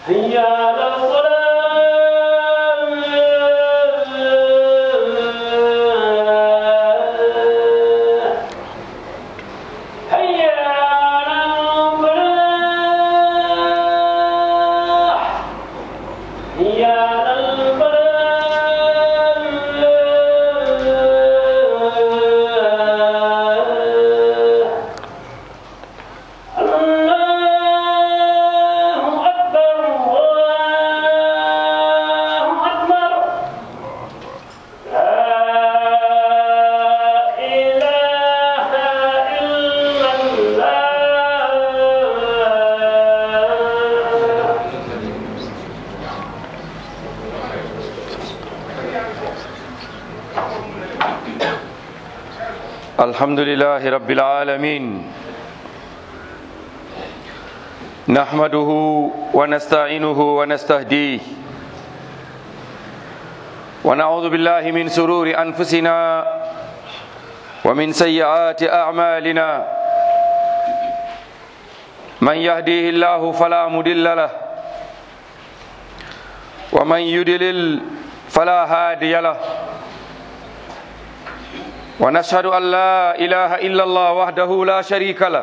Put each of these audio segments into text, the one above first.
هيا على الصلاة هيا على الفلاح هيا على الفلاح الله أكبر الله أكبر لا إله إلا الله الحمد لله رب العالمين نحمده ونستعينه ونستهديه ونعوذ بالله من سرور أنفسنا ومن سيئات أعمالنا من يهديه الله فلا مضل له ومن يضلل فلا هادي له ونشهد أن لا إله إلا الله وحده لا شريك له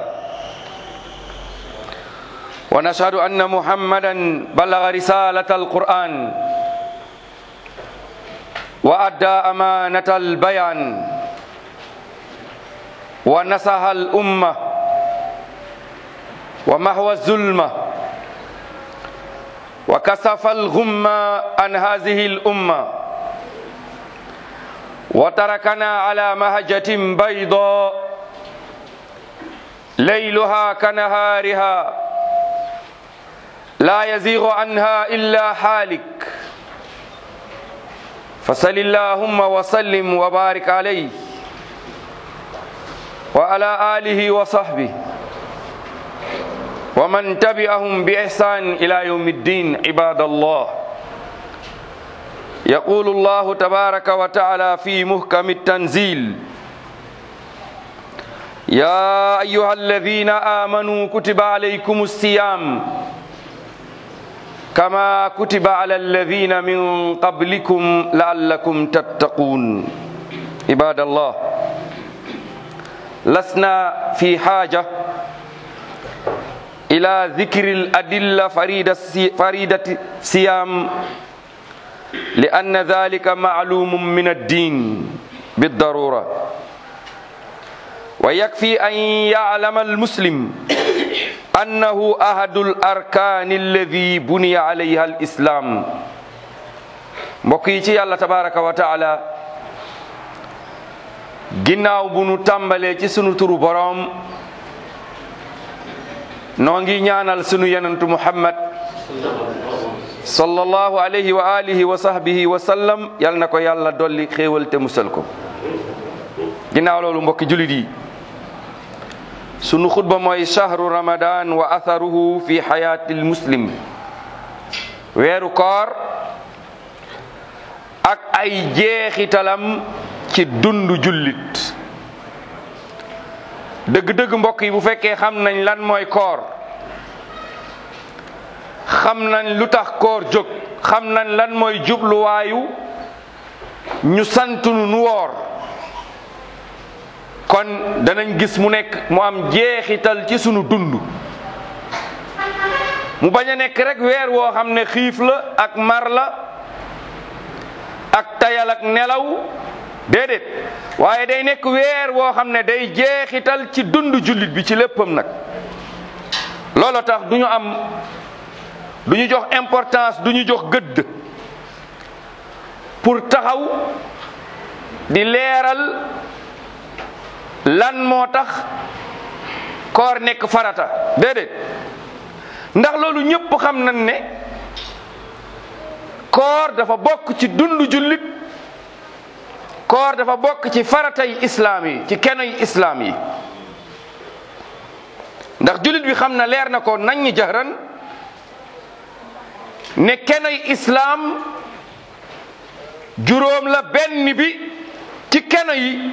ونشهد أن محمدا بلغ رسالة القرآن وأدى أمانة البيان ونصح الأمة ومحو الظلمة وكسف الغمة عن هذه الأمة وتركنا على مهجة بيضاء ليلها كنهارها لا يزيغ عنها إلا حالك فصل اللهم وسلم وبارك عليه وعلى آله وصحبه ومن تبعهم بإحسان إلى يوم الدين عباد الله يقول الله تبارك وتعالى في محكم التنزيل يا أيها الذين آمنوا كتب عليكم الصيام كما كتب على الذين من قبلكم لعلكم تتقون عباد الله لسنا في حاجة إلى ذكر الأدلة فريدة فريدة الصيام لأن ذلك معلوم من الدين بالضرورة ويكفي أن يعلم المسلم أنه أحد الأركان الذي بني عليها الإسلام mbokk yi ci yàlla tabaraka wa taala ginnaaw bu nu tàmbalee ci sunu turu boroom noo ngi ñaanal sunu yenentu muhammad sallallahu alayhi wa alihi wa sahbihi wa sallam yal na ko yàlla dolli xéewal te musal ko ginnaaw loolu mbokki julit yi sunu xutba mooy shahru ramadan wa atharuhu fi xayaati lmuslim weeru koor ak ay jeexitalam ci dundu jullit dëgg-dëgg mbokk yi bu fekkee xam nañ lan mooy koor xam nañ lu tax koor jóg xam nañ lan mooy jubluwaayu ñu santunu nu woor kon danañ gis mu nekk mu am jeexital ci sunu dund mu bañ a nekk rek weer woo xam ne xiif la ak mar la ak tayal ak nelaw déedéet waaye day nekk weer woo xam ne day jeexital ci dund jullit bi ci léppam nag loolu tax du ñu am du ñu jox importance du ñu jox gëdd pour taxaw di leeral lan moo tax koor nekk farata déedéet ndax loolu ñëpp xam nañ ne koor dafa bokk ci dundu jullit koor dafa bokk ci faratay islaam yi ci kenoy islaam yi ndax jullit bi xam na leer na ko nañ ñi jahran ne kenoy islaam juróom la benn bi ci keno yi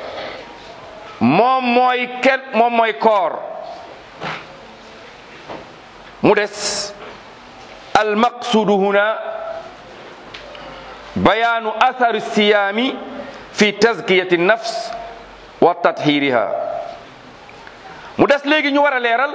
moom mooy ken moom mooy koor mu des almaqsudu huna bayaanu athari siyaami fi tazkiyati nafs wa tathiriha mu des léegi ñu war a leeral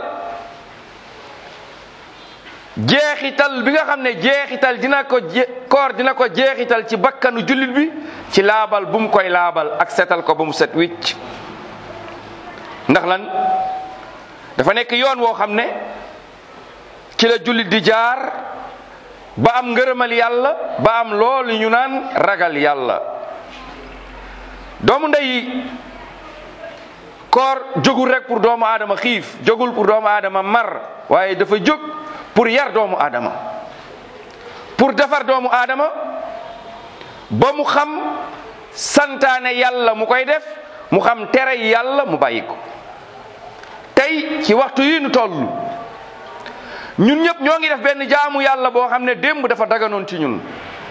jeexital bi nga xam ne jeexital dina ko je koor dina ko jeexital ci bakkanu jullit bi ci laabal bu mu koy laabal ak setal ko ba mu set wicc ndax lan dafa nekk yoon woo xam ne ci la jullit di jaar ba am ngërëmal yàlla ba am loolu ñu naan ragal yàlla doomu ndey koor jógul rek pour doomu aadama xiif jógul pour doomu aadama mar waaye dafa jóg pour yar doomu aadama pour defar doomu aadama ba mu xam santaane yàlla mu koy def mu xam tere yàlla mu bàyyi ko tey ci waxtu yi nu toll ñun ñëpp ñoo ngi def benn jaamu yàlla boo xam ne démb dafa daganoon ci ñun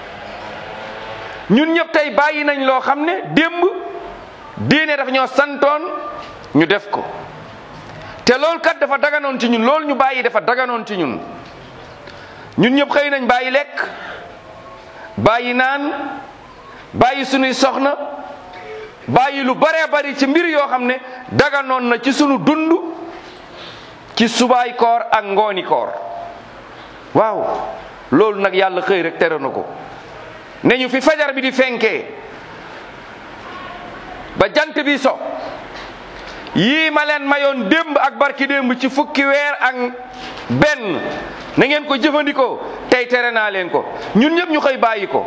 ñun ñëpp tey bàyyi nañ loo xam ne démb diine dafa ñoo santoon ñu def ko te loolu kat dafa daganoon ci ñun loolu ñu bàyyi dafa daganoon ci ñun ñun ñëpp xëy nañ bàyyi lekk bàyyi naan bàyyi sunuy soxna bàyyi lu baree bari ci mbir yoo xam ne daganoon na ci sunu dund ci subaay koor ak ngooni koor waaw loolu nag yàlla xëy rek tere na ko ne ñu fi fajar bi di fenkee ba jant bi so yii ma leen mayoon démb ak barki démb ci fukki weer ak benn na ngeen ko jëfandikoo tey tere naa leen ko ñun ñëpp ñu xëy bàyyi ko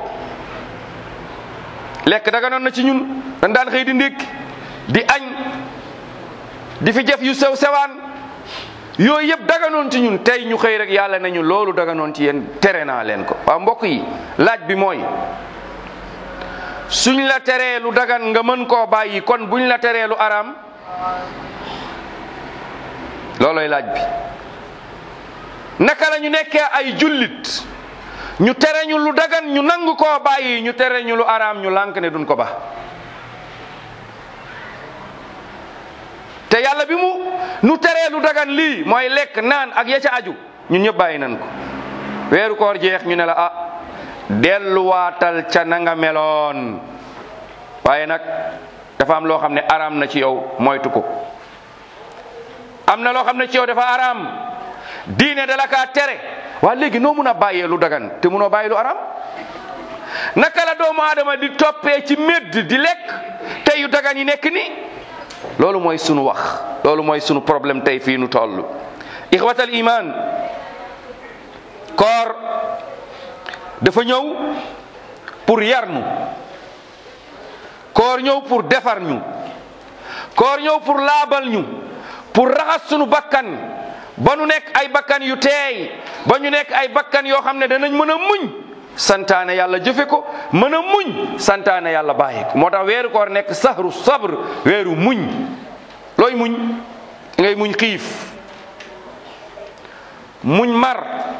lekk daganoon na ci ñun dañ daan xëy di ndékki di añ di fi jëf yu sew sewaan yooyu yëpp daganoon ci ñun tey ñu xëy rek yàlla nañu loolu daganoon ci yéen tere naa leen ko waaw mbokk yi laaj bi mooy suñ la teree lu dagan nga mën koo bàyyi kon buñ la teree lu araam looloy laaj bi naka la ñu nekkee ay jullit ñu tere ñu lu dagan ñu nangu koo bàyyi ñu tere ñu lu araam ñu lànk ne duñ ko ba te yàlla bi mu nu teree lu dagan lii mooy lekk naan ak ya ca aju ñun ñëpp bàyyi nañ ko weeru koor jeex ñu ne la ah delluwaatal ca na nga meloon waaye nag dafa am loo xam ne araam na ci yow moytu ko am na loo xam ne ci yow dafa araam diine da la kaa tere waa léegi noo mun a bàyyee lu dagan te munoo bàyyi lu araam naka la doomu aadama di toppee ci médd di lekk te yu dagan yi nekk ni loolu mooy sunu wax loolu mooy sunu problème tey fii nu toll ixwatal iman koor dafa ñëw pour yar ñu koor ñëw pour defar ñu koor ñëw pour laabal ñu pour raxas sunu bakkan ba nu nekk ay bakkan yu teey ba ñu nekk ay bakkan yoo xam ne danañ mën a muñ santaane yàlla jëfe ko mën a muñ santaane yàlla bàyyi ko moo tax weeru koor nekk sahru sabr weeru muñ looy muñ ngay muñ xiif muñ mar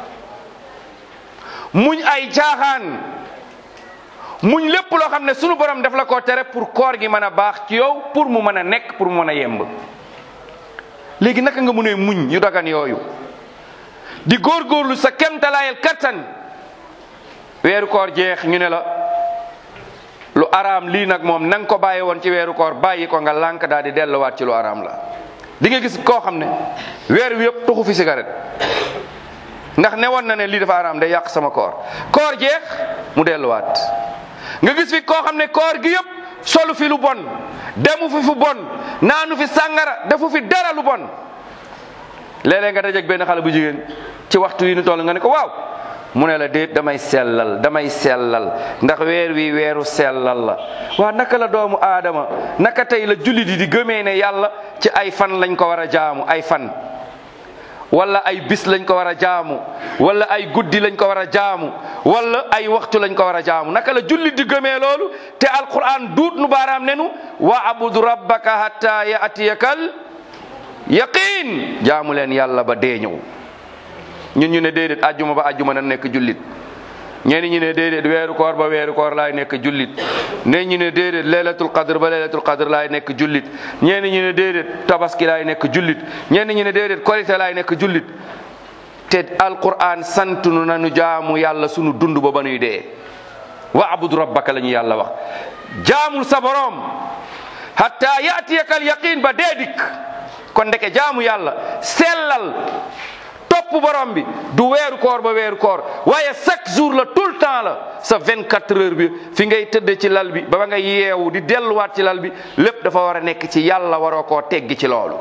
muñ ay jaaxaan muñ lépp loo xam ne sunu borom daf la koo tere pour koor gi mën a baax ci yow pour mu mën a nekk pour mu mën a yemb léegi naka nga mënee muñ yu dagan yooyu di góorgóorlu sa kemtalaayal kattan weeru koor jeex ñu ne la lu araam lii nag moom na nga ko bàyyi woon ci weeru koor bàyyi ko nga lànk daal di delluwaat ci lu araam la di nga gis koo xam ne weer wi yëpp tuxu fi cigarette ndax ne woon na ne lii dafa araam day yàq sama koor koor jeex mu delluwaat nga gis fi koo xam ne koor gi yëpp solu fi lu bon demu fi fu bon naanu fi sàngara defu fi dara lu bon léeg-léeg nga dajeeg benn xale bu jigéen ci waxtu yi nu toll nga ne ko waaw mu ne la déet damay sellal damay sellal ndax weer wi weeru sellal la waa naka la doomu aadama naka tey la jullit yi di gëmee ne yàlla ci ay fan lañ ko war a jaamu ay fan wala ay bis lañ ko war a jaamu wala ay guddi lañ ko war a jaamu wala ay waxtu lañ ko war a jaamu naka la jullit di gëmee loolu te alquran duut nu baaraam nenu wa abudu rabbaka hatta yatiyakal yaqin jaamu leen yàlla ba dee ñëw ñun ñu ne déedéet ajjuma ba ajjuma na nekk jullit ñenn ñu ne déedéet weeru koor ba weeru koor laay nekk jullit ñenn ñu ne déedéet laylatul qadr ba laylatul qadr laay nekk jullit ñenn ñu ne déedéet tabaski laay nekk jullit ñenn ñu ne déedéet korite laay nekk jullit te alquran sant nu nanu jaamu yàlla sunu dund ba ba nuy dee waabud rabbaka la ñu yàlla wax jaamul sa boroom hatta yaatiyaka al yaqin ba dee dikk kon ndeke jaamu yàlla sellal topp borom bi du weeru koor ba weeru koor waaye chaque jour la tout le temps la sa 24 heures bi fi ngay tëdd ci lal bi ba ba nga yeewu di delluwaat ci lal bi lépp dafa war a nekk ci yàlla waroo koo teggi ci loolu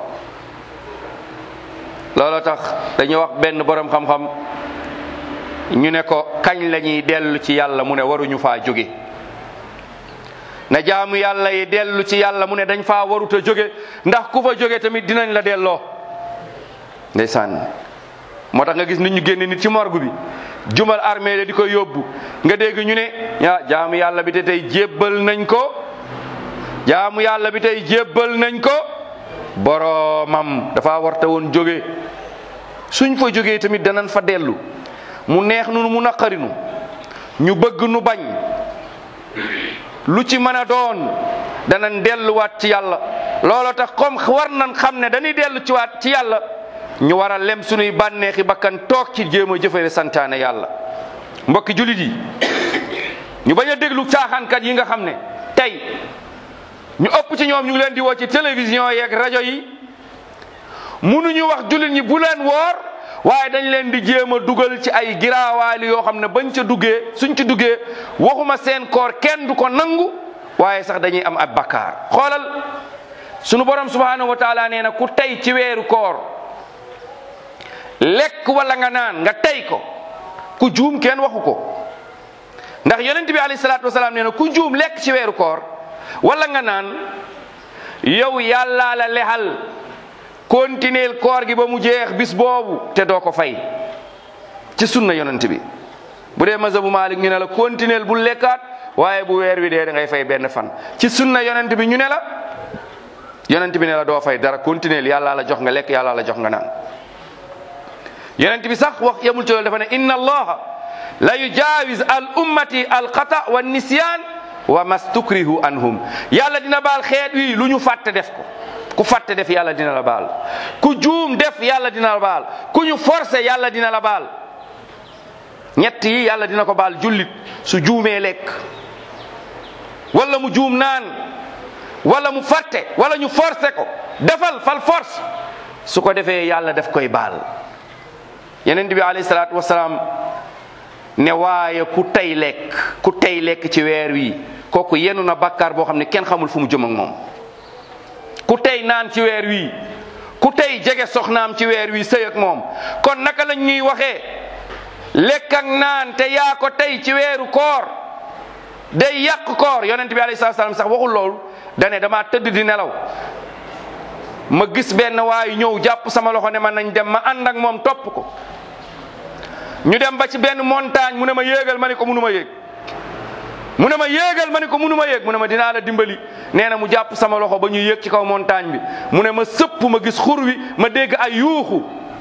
looloo tax dañuy wax benn borom xam-xam ñu ne ko kañ la ñuy dellu ci yàlla mu ne waruñu faa jóge na jaamu yàlla yi dellu ci yàlla mu ne dañ faa warut a jóge ndax ku fa jóge tamit dinañ la delloo ndeysaan moo tax nga gis nit ñu génne nit ci morgue bi jumal armée la di ko yóbbu nga dégg ñu ne ah jaamu yàlla bi te tey jébbal nañ ko jaamu yàlla bi tey jébbal nañ ko boroomam dafa warta woon jóge suñ fa jógee tamit danañ fa dellu mu neex nu mu naqarinu ñu bëgg nu bañ lu ci mën a doon danañ delluwaat ci yàlla looloo tax comme war nañ xam ne dañuy dellu ci waat ci yàlla ñu war a lem suñuy bànneexi bakkan toog ci jéem a jëfale santaane yàlla mbokki julit yi ñu bañ a déglu caaxaankat yi nga xam ne tey ñu ëpp ci ñoom ñu ngi leen di woo ci télévision yeeg rajo yi munuñu wax julit ñi bu leen woor waaye dañ leen di jéem a dugal ci ay giraawaali yoo xam ne bañ ca duggee suñ ci duggee waxuma seen koor kenn du ko nangu waaye sax dañuy am ab bakkaar xoolal sunu borom subhanahu wa taala nee na ku tey ci weeru koor lekk wala nga naan nga tey ko ku juum kenn waxu ko ndax yonent bi alayhi salaatu wasalaam nee na ku juum lekk ci weeru koor wala nga naan yow yàllaa la lexal continuer koor gi ba mu jeex bis boobu te doo ko fay ci sunna yonent bi bu dee mazhabu Malik ñu ne la continuer bu lekkaat waaye bu weer wi dee da ngay fay benn fan ci sunna yonent bi ñu ne la yonent bi ne la doo fay dara continuer yàllaa la jox nga lekk yàllaa la jox nga naan yonent bi sax wax yemul ci loolu dafa ne inna allaha la yujawiz al ummati al xata wa nisyan wa mastukrihu anhum yàlla dina baal xeet wi lu ñu fàtte def ko ku fàtte def yàlla dina la baal ku juum def yàlla dina la baal ku ñu forcé yàlla dina la baal ñett yi yàlla dina ko baal jullit su juumee lekk wala mu juum naan wala mu fàtte wala ñu forcé ko defal fal force su ko defee yàlla daf koy baal yeneen bi alayhi salaatu wasalaam ne waaye ku tey lekk ku tey lekk ci weer wi kooku yenu na bakkaar boo xam ne kenn xamul fu mu jëm ak moom ku tey naan ci weer wi ku tey jege soxnaam ci weer wi sëy ak moom kon naka lañ ñuy waxee lekk ak naan te yaa ko tey ci weeru koor day yàq koor yonent bi alayhi salaatu wasalaam sax waxul loolu dane dama tëdd di nelaw ma gis benn waayu ñëw jàpp sama loxo ne ma nañ dem ma ànd ak moom topp ko ñu dem ba ci benn montagne mu ne ma yéegal ma ne ko munu ma yéeg mu ne ma yéegal ma ne ko munu ma yéeg mu ne ma dinaa la dimbali nee na mu jàpp sama loxo ba ñu yéeg ci kaw montagne bi mu ne ma sëpp ma gis xur wi ma dégg ay yuuxu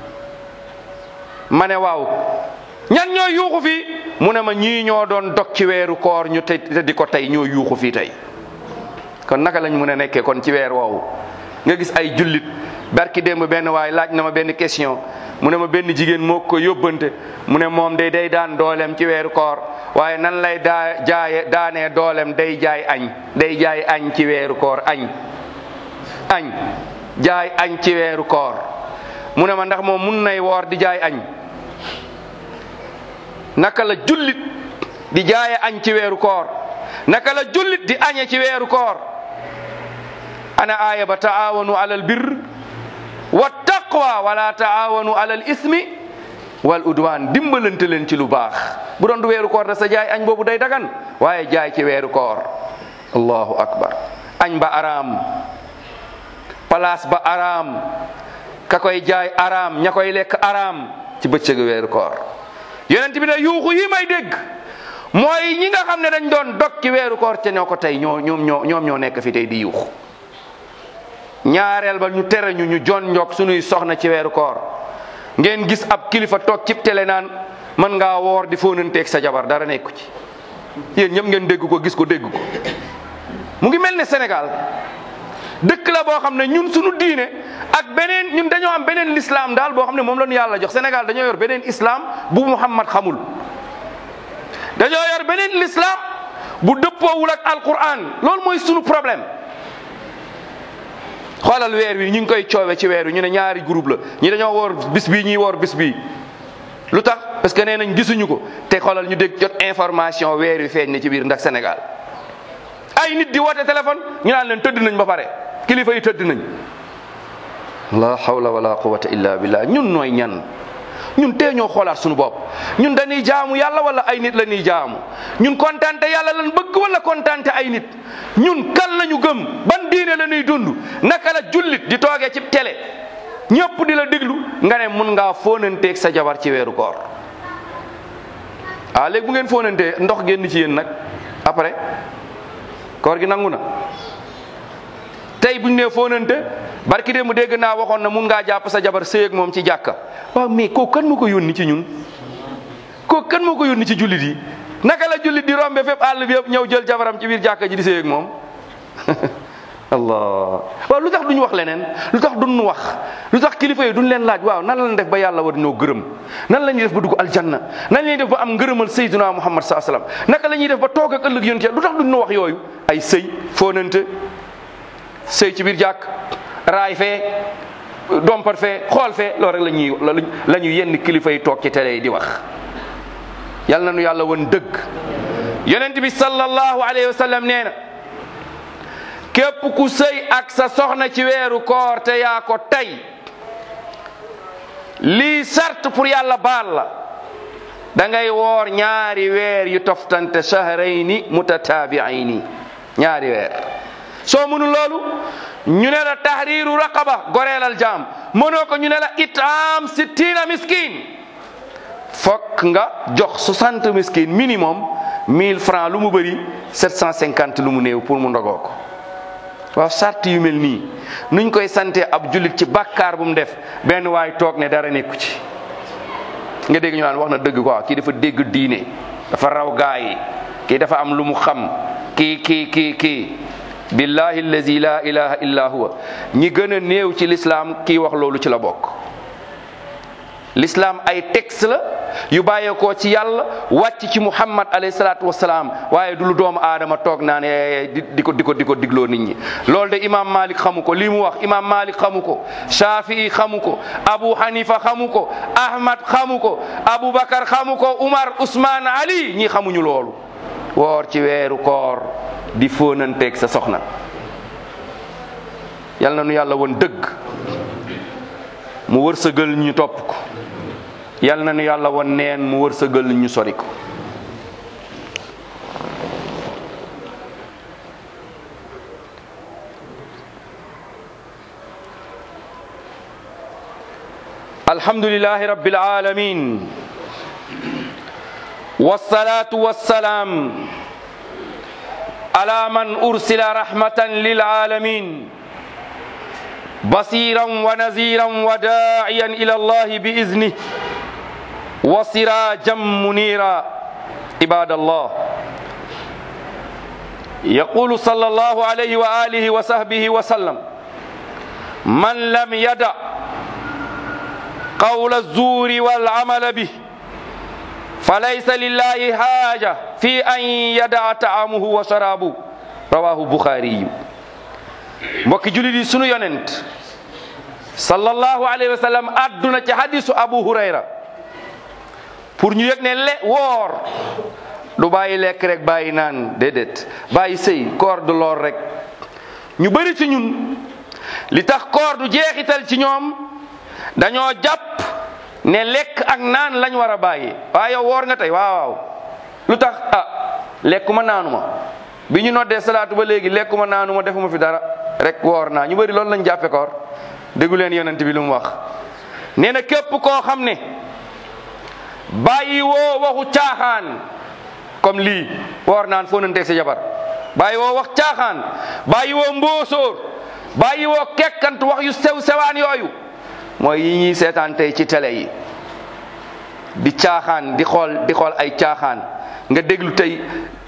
ma ne waaw ñan ñoo yuuxu fii mu ne ma ñii ñoo doon dog ci weeru koor ñu te te di ko tey ñoo yuuxu fii tey kon naka lañ mun a nekkee kon ci weer woowu nga gis ay jullit barki démb benn waay laaj na ma benn question mu ne ma benn jigéen moo ko yóbbante mu ne moom day day daan dooleem ci weeru koor waaye nan lay daa jaaye daanee dooleem day jaay añ day jaay añ ci weeru koor añ añ jaay añ ci weeru koor mu ne ma ndax moom mun nay woor di jaay añ naka la jullit di jaaye añ ci weeru koor naka la jullit di añe ci weeru koor ana aaya ba taawanu alal birr wa taqwa wala taawanu alal ismi wal udwan dimbalante leen ci lu baax bu doon du weeru koor da sa jaay añ boobu day dagan waaye jaay ci weeru koor allahu akbar añ ba araam place ba araam ka koy jaay araam ña koy lekk araam ci bëccëgu weeru koor yonent bi ne yuuxu yi may dégg mooy ñi nga xam ne dañ doon dog ci weeru koor te ñoo ko tey ñoo ñoom ñoo ñoom ñoo nekk fi tey di yuuxu ñaareel ba ñu tere ñu ñu jon njok sunuy soxna ci weeru koor ngeen gis ab kilifa toog cib télé naan mën ngaa woor di fóonanteeg sa jabar dara nekku ci yéen ñëpp ngeen dégg ko gis ko dégg ko mu ngi mel ne Sénégal dëkk la boo xam ne ñun suñu diine ak beneen ñun dañoo am beneen l'islam daal boo xam ne moom la ñu yàlla jox Sénégal dañoo yor beneen islam bu Muhammad xamul dañoo yor beneen l'islam bu dëppoowul ak alquran loolu mooy sunu problème xoolal weer wi ñu ngi koy coowe ci weer wi ñu ne ñaari groupe la ñi dañoo woor bis bii ñuy woor bis bii lu tax parce que nee nañ gisuñu ko te xoolal ñu dégg jot information weer wi feeñ ne ci biir ndax Sénégal ay nit di woote téléphone ñu naan leen tëdd nañ ba pare kilifa yi tëdd nañ la hawla wala quwwata illa billah ñun nooy ñan ñun tee ñoo xoolaat suñu bopp ñun dañuy jaamu yàlla wala ay nit la ñuy jaamu ñun kontante yàlla lan bëgg wala kontante ay nit ñun kan lañu gëm ban diine la ñuy dund naka la jullit di toogee ci télé ñëpp di la déglu nga ne mun ngaa fóonanteeg sa jabar ci weeru koor ah léegi bu ngeen fóonantee ndox génn ci yéen nag après koor gi nangu na tey buñ nee fóonante barki dee mu dégg naa waxoon na mun ngaa jàpp sa jabar sëy ak moom ci jàkka waaw mais kooku kan moo ko yónni ci ñun kooku kan moo ko yónni ci jullit yi naka la jullit di rombe fépp àll bi yëpp ñëw jël jabaram ci biir jàkka ji di sëy ak moom allah waaw lu tax duñu wax leneen lu tax duñu wax lu tax kilifa yi duñ leen laaj waaw nan lañ def ba yàlla war ñoo gërëm nan la ñuy def ba dugg aljanna nan la ñuy def ba am ngërëmal sayyidina muhammad saa sallam naka la ñuy def ba toog ak ëllëg yonent lu tax duñu wax yooyu ay sëy foonante sëy ci biir jàkk raay fee dompar fee xool fee loolu rek la ñuy la ñu yenn kilifa yi toog ci télé yi di wax yal na nu yàlla woon dëgg yonent bi sallallahu alayhi wa sallam nee na képp ku sëy ak sa soxna ci weeru koor te yaa ko tey lii sart pour yàlla baal la da ngay woor ñaari weer yu toftante shahrayni mutataabiayni ñaari weer soo mënu loolu ñu ne la tahriru raqaba goreelal jaam mënoo ko ñu ne la itaam sittina miskin fokk nga jox 60 miskin minimum 1000 francs lu mu bëri 750 lu mu néew pour mu ndogoo ko waaw sart yu mel nii nuñ koy sante ab jullit ci bàkkaar bu mu def benn waay toog ne dara nekku ci nga dégg ñu naan wax na dëgg quoi kii dafa dégg diine dafa raw gaa yi kii dafa am lu mu xam kii kii kii kii billahi allazi la ilaha illa huwa ñi gën a néew ci l'islam kii wax loolu ci la bokk l'islam ay texte la yu bàyyeekoo ci yàlla wàcc ci muhammad alayhi salaatu wasalaam waaye du lu doomu aadama toog naan di di ko di ko di ko digloo nit ñi loolu de imam malik xamu ko lii mu wax imam malik xamu ko shafii xamu ko abu hanifa xamu ko ahmad xamu ko aboubacar xamu ko umar usman ali ñi xamuñu loolu woor ci weeru koor di fóonanteeg sa soxna yal na nu yàlla woon dëgg mu wërsëgal ñu topp ko yal na nu yàlla woon neen mu wërsëgal ñu sori ko alhamdulillahi rabbil alamin wassalatu wassalaam على من أرسل رحمة للعالمين بصيرا ونذيرا وداعيا إلى الله بإذنه وسراجا منيرا عباد الله يقول صلى الله عليه وآله وصحبه وسلم من لم يدع قول الزور والعمل به فليس لله حاجة في أن يدع طعامه وشرابه رواه البخاري mbokki julit yi sunu yonent sallallahu alayhi wa sallam adduna ci hadisu abu hurayra pour ñu yëg ne le woor du bàyyi lekk rek bàyyi naan déedéet bàyyi sëy koor du loor rek ñu bëri ci ñun li tax koor du jeexital ci ñoom dañoo jàpp ne lekk ak naan lañ war a bàyyi waaye yow woor nga tey waaw waaw lu tax ah lekkuma naanuma bi ñu noddee salaatu ba léegi lekkuma naanuma defuma fi dara rek woor naa ñu bëri loolu lañ jàppe koor déggu leen yonent bi lu mu wax nee na képp koo xam ne bàyyi woo waxu caaxaan comme lii woor naan foo nanteeg sa jabar bàyyi woo wax caaxaan bàyyi woo mbóosóor bàyyi woo kekkant wax yu sew sewaan yooyu mooy yi ñuy seetaan tey ci télé yi di caaxaan di xool di xool ay caaxaan nga déglu tey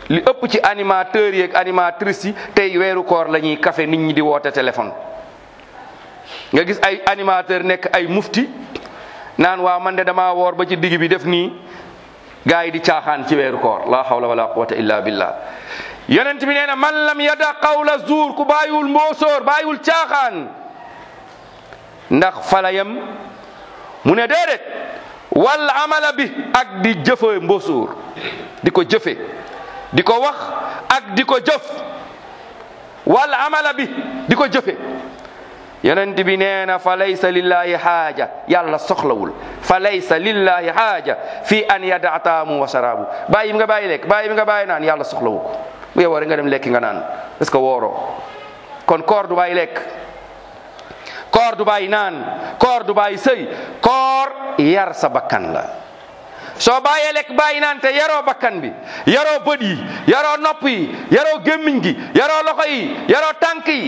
li ëpp ci animateurs yi ak animatrices yi tey weeru koor la ñuy kafe nit ñi di woote téléphone nga gis ay animateur nekk ay mufti naan waa man de damaa woor ba ci digg bi def nii gaa yi di caaxaan ci weeru koor la hawla wala quwwata illa billah yonent bi nee na man lam yada qawla zuur ku bàyyiwul mboosoor bàyyiwul caaxaan ndax fala yem mu ne déedéet wal amala bi ak di jëfe mboosoor di ko jëfe di ko wax ak di ko jëf wal amala bi di ko jëfe yonent bi nee na fa laysa lillahi xaaja yàlla soxlawul fa laysa lillahi xaaja fi an yada taamu wa sharaabu bàyyi bi nga bàyyi lekk bàyyi bi nga bàyyi naan yàlla soxlawu ko bu yow nga dem lekki nga naan est-ce que wooroo kon koor du bàyyi lekk koor du bàyyi naan koor du bàyyi sëy koor yar sa bakkan la soo bàyyee lekk bàyyi naan te yaroo bakkan bi yaroo bët yi yaroo nopp yi yaroo gémmiñ gi yaroo loxo yi yaroo tànk yi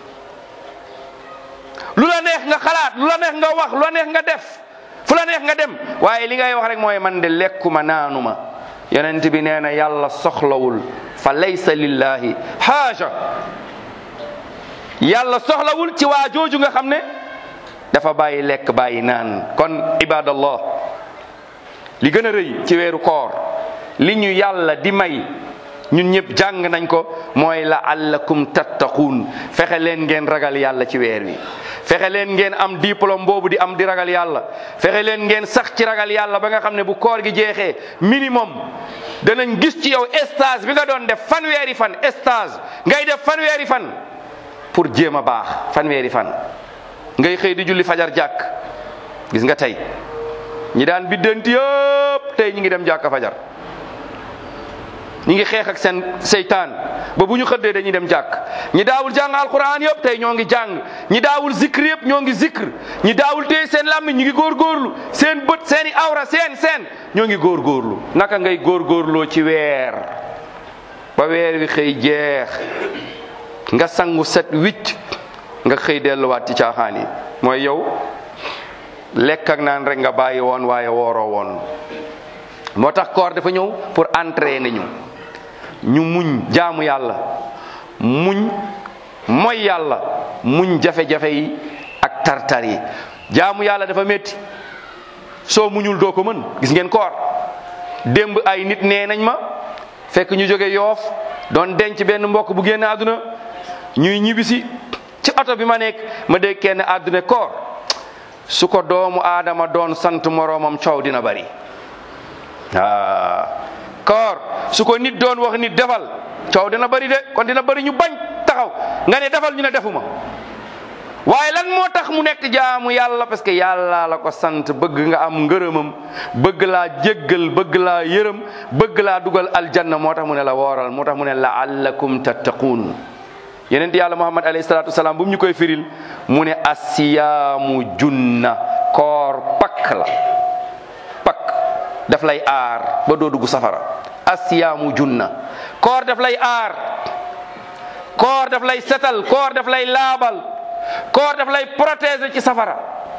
lu la neex nga xalaat lu la neex nga wax lu la neex nga def fu la neex nga dem waaye li ngay wax rek mooy man de lekkuma naanuma yonent bi nee na yàlla soxlawul fa laysa lillahi xaaja yàlla soxlawul ci waa jooju nga xam ne dafa bàyyi lekk bàyyi naan kon ibadallah li gën a rëy ci weeru koor li ñu yàlla di may ñun ñëpp jàng nañ ko mooy la allakum tattaquun fexe leen ngeen ragal yàlla ci weer wi fexe leen ngeen am diplôme boobu di am di ragal yàlla fexe leen ngeen sax ci ragal yàlla ba nga xam ne bu koor gi jeexee minimum danañ gis ci yow stage bi nga doon def fanweeri fan stage ngay def fanweeri fan pour jéem a baax fanweeri fan ngay xëy di julli fajar jàkk gis nga tey ñi daan biddanti yëpp tey ñi ngi dem jàkka fajar ñi ngi xeex ak seen seytaan ba bu ñu xëddee dañuy dem jàkk ñi daawul jàng alquran yëpp tey ñoo ngi jàng ñi daawul zikr yëpp ñoo ngi zikr ñi daawul téye seen làmmiñ ñu ngi góorgóorlu seen bët seen i awra seen seen ñoo ngi góorgóorlu naka ngay góorgóorloo ci weer ba weer wi xëy jeex nga sangu set wicc nga xëy delluwaat ci caaxaan yi mooy yow lekk ak naan rek nga bàyyi woon waaye wooroo woon moo tax koor dafa ñëw pour entraîner ñu ñu muñ jaamu yàlla muñ mooy yàlla muñ jafe-jafe yi ak tartar yi jaamu yàlla dafa métti soo muñul doo ko mën gis ngeen koor démb ay nit nee nañ ma fekk ñu jóge yoof doon denc benn mbokk bu génn àdduna ñuy ñibbisi ci oto bi ma nekk ma dégg kenn àdduna koor su ko doomu aadama doon sant moroomam coow dina bari ah koor su ko nit doon wax nit defal coow dina bari de kon dina bari ñu bañ taxaw nga ne defal ñu ne defuma waaye lan moo tax mu nekk jaamu yàlla parce que yàlla la ko sant bëgg nga am ngërëmam bëgg laa jéggal bëgg laa yërëm bëgg laa dugal aljanna moo tax mu ne la wooral moo tax mu ne laallakum tattaquun yeneen yàlla muhammad alayhi salaatu wasalaam bu mu ñu koy firil mu ne asiyaamu junna koor pakk la pakk daf lay aar ba doo dugg safara asiyaamu junna koor daf lay aar koor daf lay setal koor daf lay laabal koor daf lay protéger ci safara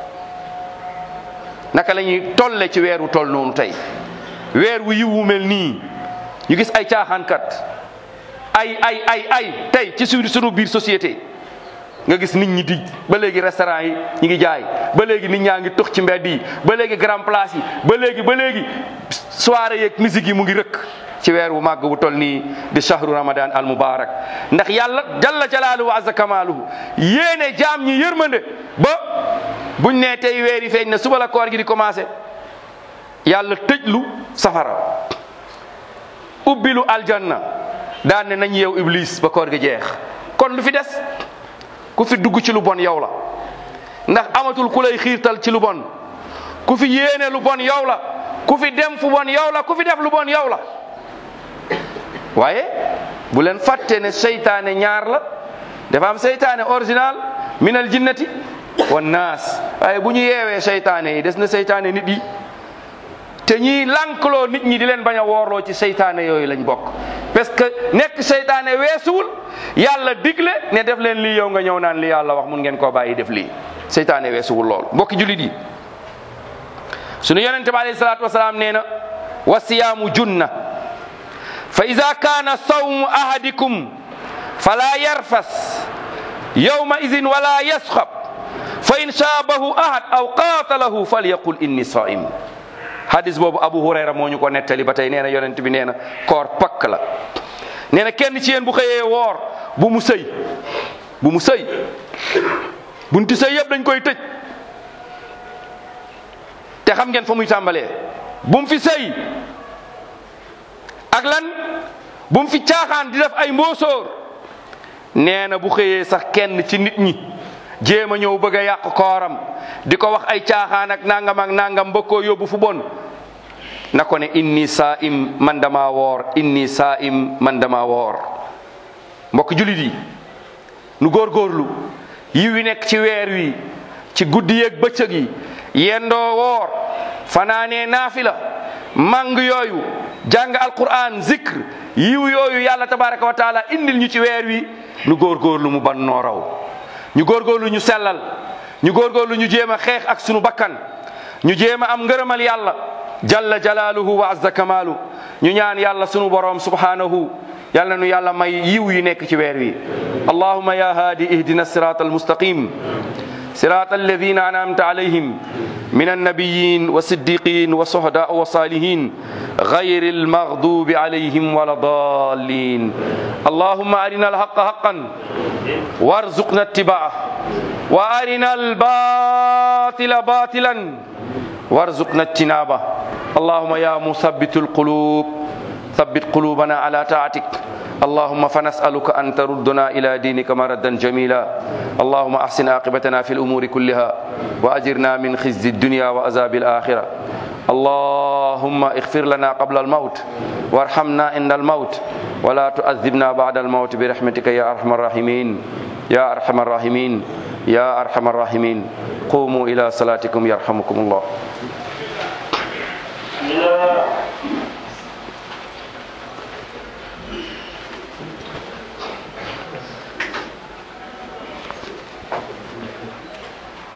naka la ñuy tolle ci weer wu toll noonu tey weer wu yiw wu mel nii ñu gis ay caaxaankat ay ay ay ay tey ci suñu sunu biir société nga gis nit ñi di ba léegi restaurant yi ñi ngi jaay ba léegi nit ñaa ngi tux ci mbedd yi ba léegi grand place yi ba léegi ba léegi soirée yeeg musique yi mu ngi rëkk ci weer wu màgg wu toll nii di shahru ramadan al mubarak ndax yàlla jalla jalaaluhu wa azza kamaaluhu yéene jaam ñi yërmande ba buñ ne tey weer yi feeñ na suba la koor gi di commencé yàlla tëjlu safara ubbilu aljanna daan ne nañ yeew iblis ba koor gi jeex kon lu fi des ku fi dugg ci lu bon yow la ndax amatul ku lay xiirtal ci lu bon ku fi yéene lu bon yow la ku fi dem fu bon yow la ku fi def lu bon yow la waaye bu leen fàtte ne seytaane ñaar la dafa am seytaane original minal jinnati wan naas waaye bu ñu yeewee seytaane yi des na seytaane nit yi te ñii lànkloo nit ñi di leen bañ a woorloo ci seytaane yooyu lañ bokk parce que nekk seytaane weesuwul yàlla digle ne def leen lii yow nga ñëw naan li yàlla wax mun ngeen koo bàyyi def lii seytaane weesuwul lool mbokki julit yi sunu yonente bi alayhi salaatu wasalaam nee na wa siyaamu junna fa ida kaana sawmu ahadikum fala yarfas yawma idin wala yasxab fa in shaabahu ahad aw qaatalahu falyaqul inni saim hadis boobu abu hurayra moo ñu ko nettali ba tey nee na yonent bi nee na koor pakk la nee na kenn ci yéen bu xëyee woor bu mu sëy bu mu sëy bunti sëy yëpp dañ koy tëj te xam ngeen fa muy tàmbalee bu mu fi sëy ak lan bu mu fi caaxaan di def ay mbóosóor nee na bu xëyee sax kenn ci nit ñi jéem a ñëw bëgg a yàq kooram di ko wax ay caaxaan ak nangam ak nangam ba koo yóbbu fu bon na ko ne inni saa'im man dama woor inni saa'im man dama woor mbokk julit yi nu góorgóorlu yi wi nekk ci weer wi ci guddi yeeg bëccëg yi yendoo woor fanaanee naafila mang yooyu jàng alquran zikr yiw yooyu yàlla tabaraka wa taala indil ñu ci weer wi nu góorgóorlu mu ban noo raw ñu góorgóorlu ñu sellal ñu góorgóorlu ñu jéem a xeex ak sunu bakkan ñu jéem a am ngërëmal yàlla jalla jalaaluhu wa azza kamaalu ñu ñaan yàlla sunu boroom subhanahu yàlla nu yàlla may yiw yi nekk ci weer wi allahuma ya haadi ihdina sirat almustaqim sirat alladina anamta alayhim من النبيين والصديقين والشهداء والصالحين غير المغضوب عليهم ولا الضالين اللهم أرنا الحق حقا وارزقنا اتباعه وأرنا الباطل باطلا وارزقنا اجتنابه اللهم يا مثبت القلوب ثبت قلوبنا على طاعتك اللهم فنسألك أن تردنا إلى دينك مردا جميلا اللهم أحسن عاقبتنا في الأمور كلها وأجرنا من خزي الدنيا وعذاب الآخرة اللهم اغفر لنا قبل الموت وارحمنا عند الموت ولا تؤذبنا بعد الموت برحمتك يا أرحم الراحمين يا أرحم الراحمين يا أرحم الراحمين قوموا إلى صلاتكم يرحمكم الله بسم الله